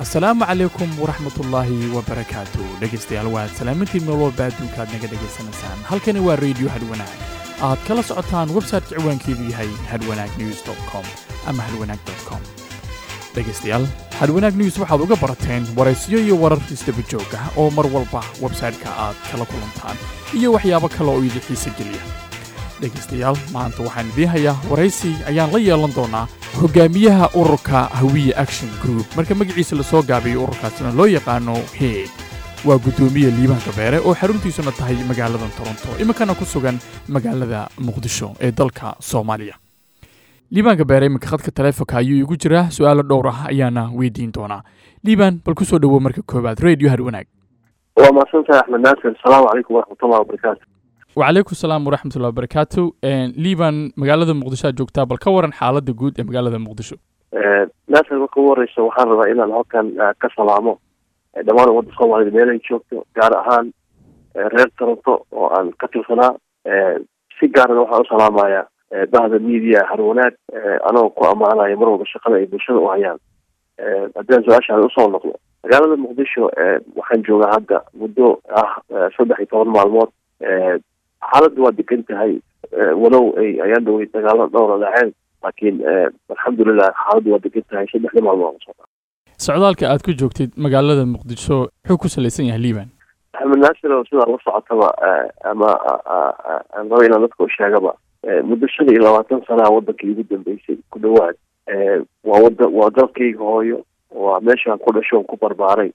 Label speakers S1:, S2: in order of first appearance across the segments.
S1: asalaamu calaykum waraxmatullaahi wabarakaatu dhegaystayaal waad salaamintiin meel walba adduunka aad naga dhegaysanaysaan halkani waa radio hadwanaag aad kala socotaan website ciwaankeedu yahay hadwanaag news com ama hadwanaag com dhegaystayaal hadwanaag news waxaad uga barateen waraysiyo iyo warar isdaba joog ah oo mar walba websayte-ka aad kala kulantaan iyo waxyaabo kale oo idin xiise geliya dhegaystayaal maanta waxaan idiin hayaa waraysi ayaan la yeelan doonaa hogaamiyaha ururka hawiye action group marka magaciisa lasoo gaabiyo ururkaasina loo yaqaano heeg waa guddoomiye liibaan gabeere oo xaruntiisuna tahay magaaladan toronto iminkana ku sugan magaalada muqdisho ee dalka soomaaliya liibaan gabeere iminka khadka taleefonka ayuu igu jiraa su-aalo dhowr ah ayaana weydiin doonaa liibaan bal ku soo dhowow marka koowaad radio hadwanaag
S2: waa mahadsantahay axmed naasir asalaamu calaykum waraxmatullahi wabarakaatu
S1: wacalaykum salaam waraxmatullahi wabarakaatu liibaan magaalada muqdisho aad joogtaa bal ka waran xaaladda guud ee magaalada muqdisho
S2: naasir marka ugu horeysa waxaan rabaa inaan halkan ka salaamo dhammaan ummadda soomaalida meel ay joogto gaar ahaan reer toronto oo aan ka tirsanaa si gaarana waxaan u salaamayaa bahda media harwanaag anagoo ku ammaanaya mar walba shaqada ay bulshada u hayaan haddaan su-aashaan usoo noqdo magaalada muqdisho waxaan joogaa hadda muddo ah saddex iyo toban maalmood xaaladda waa degan tahay walow ay ayaan dhawey dagaalo dhowra dhaceen laakiin alxamdulilah xaaladda waa degan tahay saddexda maalmood socda
S1: socdaalka aad ku joogtid magaalada muqdisho wuxuu ku salaysan yahay liibaan
S2: axmed naasir oo sidaa la socotaba ama aan raba inaan dadka u sheegaba muddo shan iyo labaatan sanaa waddankii ugu dambeysay ku dhawaad waa wada waa dalkayga hooyo waa meeshaan ku dhashoon ku barbaaray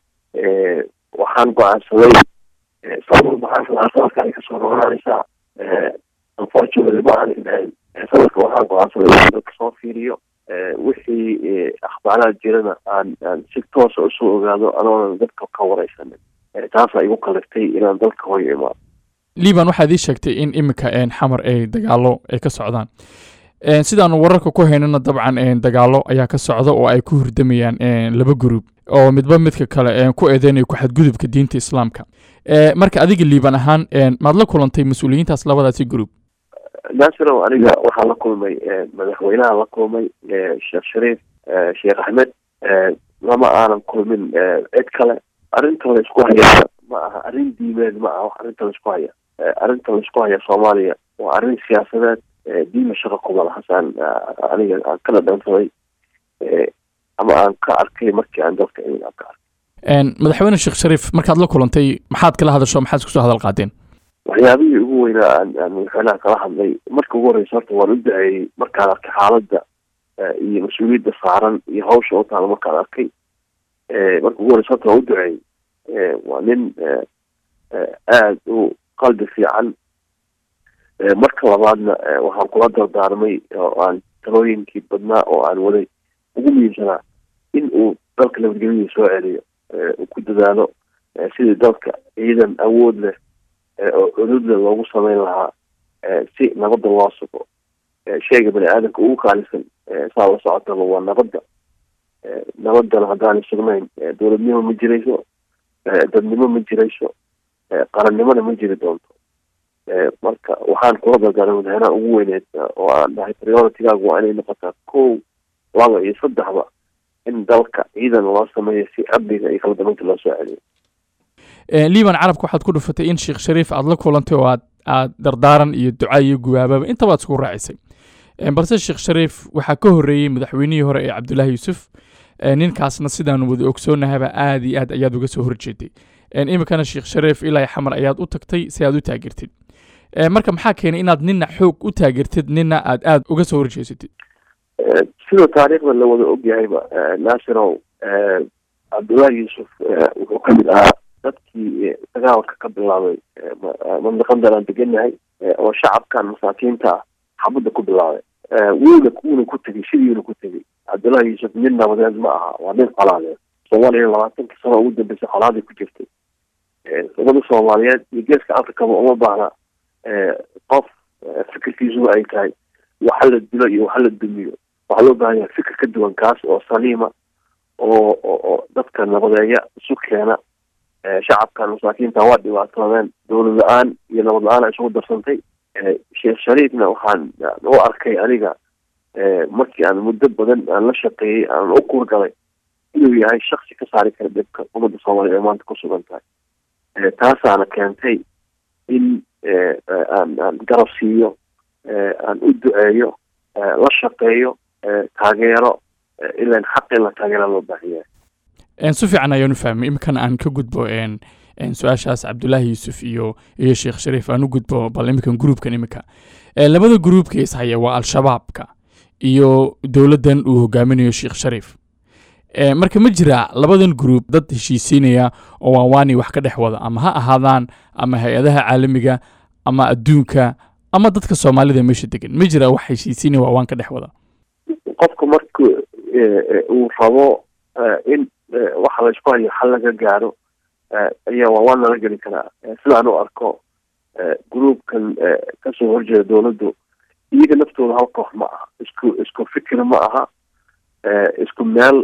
S2: waxaan go-aansaday sanadka ay kasoo noqonaysaa unfortunately ma aanay dhahayn sanadka waxaan go-aansaday in dadka soo fiiriyo wixii akhbaaraad jirana aan aan si toosa usoo ogaado anoonan dadka ka wareysanin taasaa igu kaliftay inaan dalka hooyo imaado
S1: liibaan waxaad ii sheegtay in iminka xamar ay dagaalo ay ka socdaan sidaanu wararka ku haynana dabcan dagaalo ayaa ka socda oo ay ku hurdamayaan laba gruub oo midba midka kale ku eedeynayo ku xadgudubka diinta islaamka marka adiga liibaan ahaan maad la kulantay mas-uuliyiintaas labadaasi gruub
S2: naasirow aniga waxaan la kulmay madaxweynaha la kulmay sheekh shariif sheekh axmed lama aanan kulmin cid kale arrinta la isku haya ma aha arrin diimeed ma aha wax arrinta la isku haya arrinta la isku haya soomaaliya waa arrin siyaasadeed diima shaqo kuma lahasaan aniga aan ka dhadhansaday ama aan ka arkay markii aan dalka imin aan ka arkay
S1: madaxweyne sheekh shariif markaad la kulantay maxaad kala hadasho maxaad isku soo hadal qaadeen
S2: waxyaabihii ugu weynaa aan aan madaxweynaha kala hadlay marka ugu horeysa horta waan u duceeyey markaan arkay xaaladda iyo mas-uuliyadda saaran iyo hawsha u taala markaan arkay marka ugu horeysa horta waan u duceeyey waa nin aada u qalbi fiican marka labaadna waxaan kula dardaarmay oo aan talooyinkii badnaa oo aan waday ugu muhiimsanaa in uu dalka nabadgelyadii soo celiyo uu ku dadaalo sidii dalka ciidan awood leh oo cudud leh loogu sameyn lahaa si nabadda loo sugo sheyga bani aadamka ugu qaalisan saa la socotaba waa nabadda nabadana haddaanay sugnayn dowladnimo ma jirayso dadnimo ma jirayso qarannimona ma jiri doonto marka waxaan kula dardaarmay madaxweynaha ugu weyneed oo aan dhahay prioritigaagu waa inay noqotaa kow laba iyo saddexba in dalka ciidan loo sameeyo si amniga iyo kala dambeynta loo soo celiyo
S1: liiban carabka waxaad ku dhufatay in sheekh shariif aad la kulantay oo aad aad dardaaran iyo duca iyo gubaababa intabaad isku raacisay balse sheekh shariif waxaa ka horreeyey madaxweynihii hore ee cabdullaahi yuusuf ninkaasna sidaanu wada ogsoonnahaba aad iyo aad ayaad uga soo horjeeday iminkana sheekh shariif ilaa xamar ayaad u tagtay si aad u taageertid marka maxaa keenay inaad nina xoog u taageertid nina aad aada uga soo horjeesatid
S2: sida taariikhda la wada ogyahayba naasirow cabdullaahi yuusuf wuxuu ka mid ahaa dadkii dagaalka ka bilaabay mandaqadan aan degannahay oo shacabkan masaakiinta ah xabadda ku bilaabay wuuna wuuna ku tegey sidiina ku tegey cabdullaahi yuusuf nin nabadeed ma aha waa nin colaadeed soomaaliya labaatankii sano ugu dambeysay colaaday ku jirtay umada soomaaliyeed iyo geeska africaba uma baahna qof fikirkiisuba ay tahay waxa la dilo iyo waxa la dumiyo waxaa loo baahan yahay fikir ka duwan kaas oo saliima oo oo dadka nabadeeya isu keena shacabkan masaakiinta waa dhibaatoodeen dowlad la-aan iyo nabad la-aan isugu darsantay sheekh shariifna waxaan u arkay aniga markii aan muddo badan aan la shaqeeyey aan u kuurgalay inuu yahay shaksi ka saari kara dhibka ummadda soomaaliya ee maanta ku sugan tahay taasaana keentay in aan aan garab siiyo aan u duceeyo la shaqeeyo taageero ilan xaq in la taageera loo baahan yahay
S1: si fiican ayaanu fahmay iminkana aan ka gudbo su-aashaas cabdulaahi yuusuf iyo iyo sheekh shariif aan u gudbo bal iminkan gruubkan iminka labada gruubka ishaya waa al-shabaabka iyo dowladdan uu hogaaminayo sheekh shariif marka ma jiraa labadan gruub dad heshiisiinaya oo waanwaani wax ka dhex wada ama ha ahaadaan ama hay-adaha caalamiga ama adduunka ama dadka soomaalida meesha degan ma jiraa wax heshiisiinaya waawaan ka dhex wada
S2: qofka marka uu rabo in waxa laysku hayo xal laga gaaro ayaa waawaan lala geli karaa sidaan u arko gruubkan kasoo horjeeda dowladdu iyaga naftooda hal koox ma aha isku isku fikir ma aha isku meel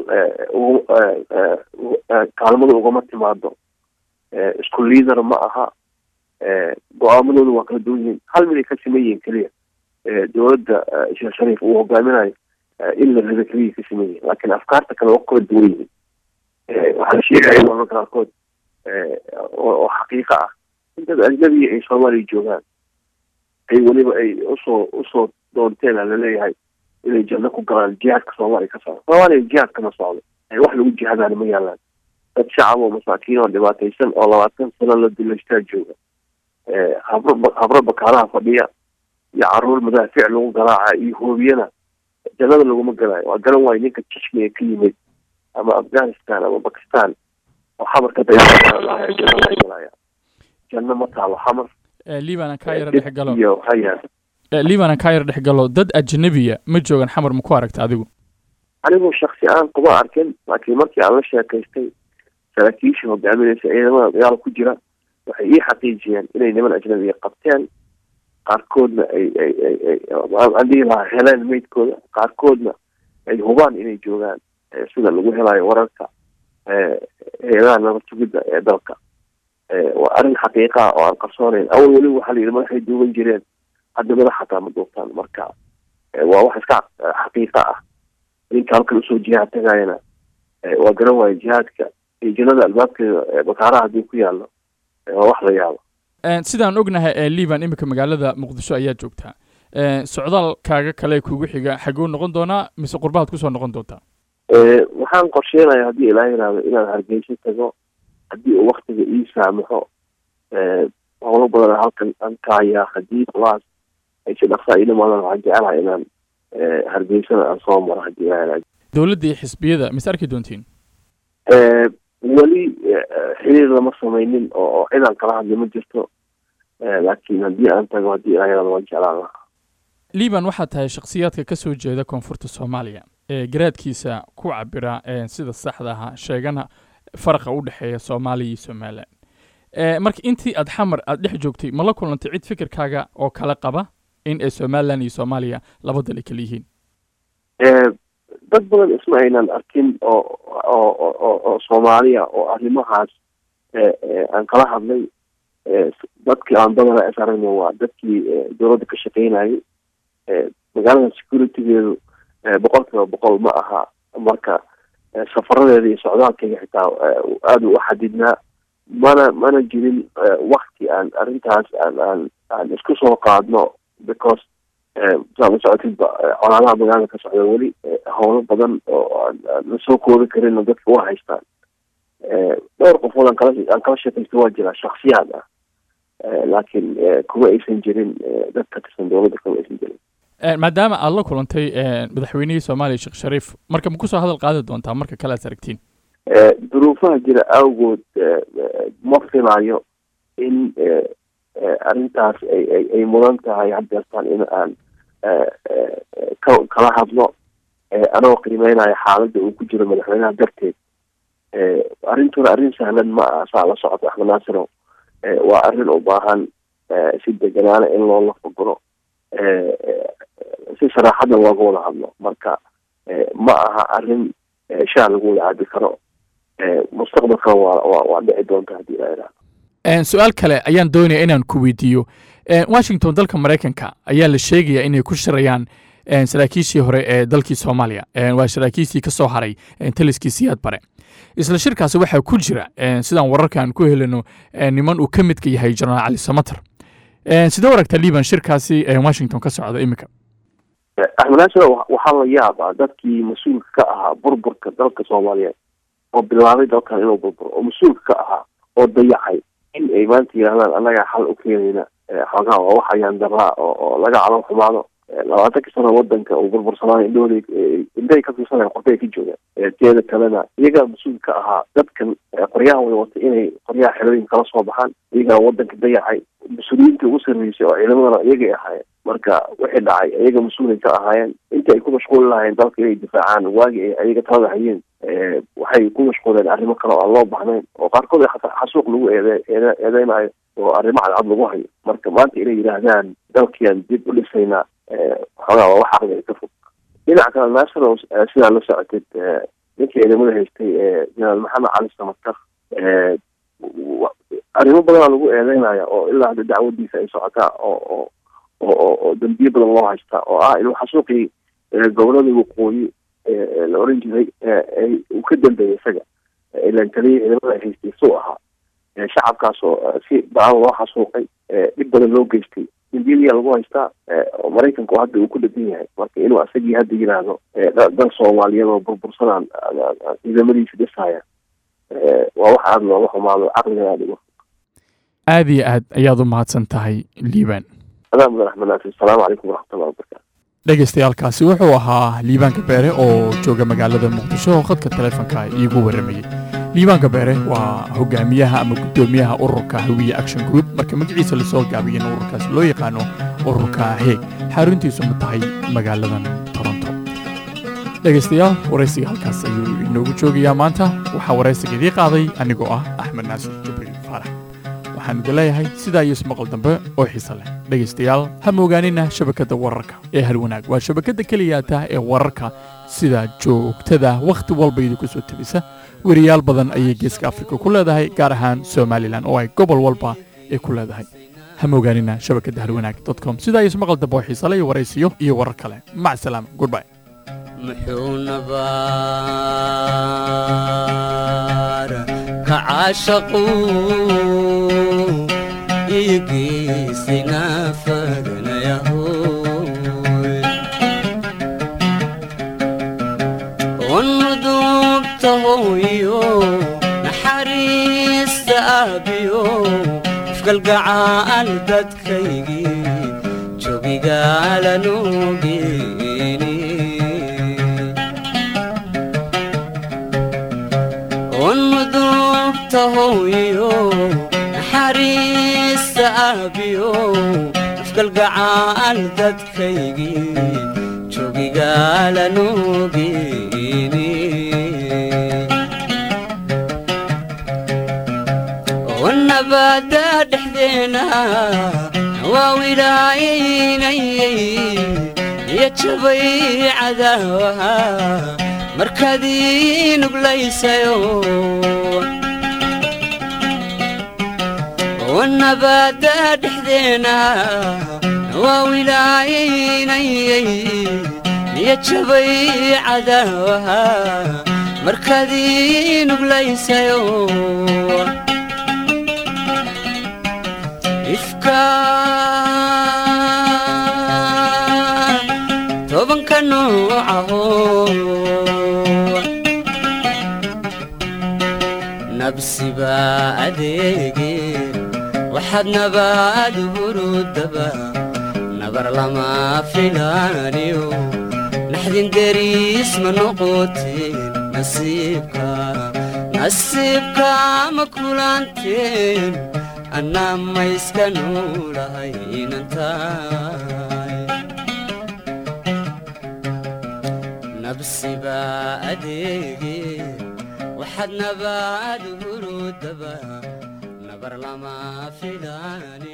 S2: kaalmada ugama timaado isku liader ma aha go-aamadooda waa kala duwan yihiin hal mid ay ka siman yihiin keliya dowladda sheekh shariif uu hogaaminayo in la rida keliya ka siman yihiin laakiin afkaarta kale waa kala duwan yihiin waxaa la sheegaya mararka qaarkood oo xaqiiqa ah in dad ajnabiya ay soomaaliya joogaan ay weliba ay usoo usoo doonteen a laleeyahay inay janno ku galaan jihaadka soomaaliya ka socdo soomaaliya jihaad kama socdo wax lagu jihadaana ma yaalaan dad shacab oo masaakiin oo dhibaataysan oo labaatan sano la duleystaa jooga habro habro bakaalaha fadhiya iyo caruur madaafiic lagu garaaca iyo hoobiyana jannada laguma galaayo waa garan waayo ninka jishmiga ka yimid ama afghanistan ama bakistan oo xamarka dayaalaya janno laga galaya janno ma taalo xamar
S1: libanan kaa yara dhex galo
S2: iyo haya
S1: libanan kaa yara dhex galo dad ajnabiya ma joogan xamar ma ku aragta adigu
S2: anigu shaksi aan kuma arkin laakiin markii aan la sheekaystay saraakiisha hogaaminaysa ciidamada dagaal ku jira waxay ii xaqiijiyeen inay niman ajnabiya qabteen qaarkoodna ay ay ay aan dhihi lahaa heleen meydkooda qaarkoodna ay hubaan inay joogaan sida lagu helayo wararka hay-adaha nabad sugidda ee dalka waa arrin xaqiiqa ah oo aan qarsoonayn awal weliba waxaa la yidhi madaxay duuban jireen hadda madax xataa ma duubtaan marka waa wax iska xaqiiqa ah ninka halkan usoo jihaad tagayana waa garan waayo jihaadka iyo jannada albaabkeeda bakaaraha haddii ku yaallo waa wax la yaabo
S1: sidaan ognahay ee liban iminka magaalada muqdisho ayaa joogtaa socdaalkaaga kale kugu xiga xaguu noqon doonaa mise qurbahaad kusoo noqon doontaa
S2: waxaan qorsheenaya haddii ilaa yiraahdo inaan hargeyso tago haddii uu waktiga ii saamaxo howlo badan halkan aan ka hayaa haddii kulaas ay si dhaqsaa ii dhamaadaan waxaan jecelahay inaan hargeysana aan soo maro haddii ilaa yiraahdo
S1: dowladda iyo xisbiyada mise arki doontiin
S2: weli xiriir lama samaynin oo cidaan kala hadli ma jirto laakiin haddii aan tago haddii ilaa yiraahdo waan jeclaan lahaa
S1: liban waxaa tahay shakhsiyaadka ka soo jeeda koonfurta soomaaliya ee garaadkiisa ku cabira sida saxda aha sheegana faraqa u dhexeeya soomaaliya iyo somalilan marka intii aad xamar aad dhex joogtay ma la kulantay cid fikirkaaga oo kala qaba in ay somalilan iyo soomaaliya laba dal ay kala yihiin
S2: dad badan isma aynan arkin oo oo oo soomaaliya oo arrimahaas aan kala hadlay dadkii aan badana is aragna waa dadkii dowladda ka shaqeynayay magaalada securitygeedu boqol kiiba boqol ma aha marka safaradeeda iyo socdaalkayga xitaa aada u xadidnaa mana mana jirin wakti aan arrintaas aan aan aan isku soo qaadno because saa la socotidba colaadaha magaalada ka socda weli howlo badan oo aan la soo koobi karin dadka waa haystaan dhowr qofood aan kala aan kala sheekaysto waa jiraa shaksiyaad ah laakiin kuma aysan jirin dad ka tirsan dowladda kuma aysan jirin
S1: maadaama aad la kulantay madaxweynihii soomaaliya sheekh shariif marka ma kusoo hadal qaadi doontaa marka kale aad aragtiin
S2: duruufaha jira awgood ma filayo in arrintaas ay ay ay mudan tahay haddeertaan in aan ka kala hadlo anagoo qiimeynaya xaaladda uu ku jiro madaxweynaha darteed arrintuna arrin sahlan ma aha saa la socota axmed naasirow waa arrin u baahan si deganaana in loo lafaguro si saraaxadna looga wada hadlo marka ma aha arrin shaa lagu wada caabi karo mustaqbalkana waa waa waa dhici doonta haddii la idhahdo
S1: su-aal kale ayaan doonaya inaan ku weydiiyo washington dalka maraykanka ayaa la sheegayaa inay ku shirayaan saraakiishii hore ee dalkii soomaaliya waa saraakiishii ka soo haray taliskii siyaad bare isla shirkaasi waxaa ku jira sidaan wararkan ku helino niman uu ka midka yahay jenaraal cali samater sidee aragtaa liban shirkaasi washington ka socda iminka
S2: axmed naasir waxaa la yaabaa dadkii mas-uulka ka ahaa burburka dalka soomaaliyeed oo bilaabay dalkan inuu burburo oo mas-uulka ka ahaa oo dayacay in ay maanta yidhahdaan annagaa xal u keenayna xoogaa waa wax ayaan daraa oo laga calan xumaado labaatanka sano wadanka uu burbursanaayo indhahooda indhahay ka fiirsanaya qortay ka joogaan teeda kalena iyagaa mas-uul ka ahaa dadkan qoryaha way watay inay qoryaha xerooyin kala soo baxaan iyagaa wadanka dayacay mas-uuliyiinta ugu sarreysay oo ciidamadana iyagay ahaayeen marka wixii dhacay iyaga mas-uulay ka ahaayeen intii ay ku mashquuli lahaayeen dalka inay difaacaan waagi ay ayaga talada hayeen waxay ku mashquuleen arrimo kale oo aan loo bahnayn oo qaarkood xataa xasuuq lagu eede eede eedeynayo oo arrimo cadcad lagu hayo marka maanta inay yidhaahdaan dalkiiaan dib u dhisaynaa xoogaa waa wax aqliga ka fog dhinaca kale national sidaa la socotid ninkii ciidamada haystay jenaraal maxamed cali samakar arrimo badanaa lagu eedeynaya oo ilaa hadda dacwadiisa ay socotaa oo oo oo dambiye badan loo haystaa oo ah inuu xasuuqii gobolada waqooyi la oran jiray uu ka dambeeyay isaga ilan kaliya ciidamada ay haystay suu ahaa shacabkaas oo si baan loo xasuuqay dhib badan loo geystay dambiiliyaa lagu haystaa oo maraykanku hadda uu ku dhagan yahay marka inuu asagii hadda yidhaahdo dal soomaaliyeed oo burbursanaan ciidamadiisa dhisaya waa wax aada looga xumaado caqliga aada uga
S1: aad iyo aad ayaad u mahadsan tahay liibaan
S2: adaa mudan axmed naasir asalaamu calaykum waraxmatullahi wabarakatu
S1: dhegaystayaaalkaasi wuxuu ahaa liibaanka beere oo jooga magaalada muqdisho oo khadka taleefonka iigu warramayey liibaanka beere waa hogaamiyaha ama guddoomiyaha ururka hawiye action group marka magaciisa lasoo gaabiyana ururkaasi loo yaqaano ururka heeg xaruntiisu ma tahay magaaladan toronto dhegaystayaal waraysiga halkaas ayuu inoogu joogayaa maanta waxaa waraysiga idii qaaday anigoo ah axmed naasir jibriil faarax waxaan idin leeyahay sidaa iyo ismaqal dambe oo xiise leh dhegaystayaal ha moogaanina shabakadda wararka ee halwanaag waa shabakadda keliyaata ee wararka sida joogtada wakhti walba idinku soo tebisa weriyaal badan ayay geeska afrika ku leedahay gaar ahaan somalilan oo ay gobol walba ay ku leedahay ha moogaanina shabakadda halwanaag com sidaa iyo ismaqal dambe oo xiise leh iyo waraysiyo iyo warar kale mac salaam goodbye
S3: muxuu nabaar ka caashaqu igiisina fagnayahoy unudubta hooyo naxariista aabiyo ifkalgacaal dadkaygii joogigaalanugeni unudubta hooyo naxariista aabiyo ifkalgacaal dadkaygii joogigaalanugeni nabada dhexdeena waa wilaayaynayay iyo jabay cadaawaha markaad ii nuglaysayo nabada dhexdeena waa wilaayaynayay iyo jabay cadaawaha markaad ii nuglaysayo ifka tobanka noocaho nabsiba adeege waxaad nabaad hurudaba nabar lama filaaniyo naxdin deriis ma noqoteen nasiibka nasiibka ma kulanteen annaa mayska nuulahay inantaay nabsiba adeege waxaad nabaad hurudaba nabar lama filaani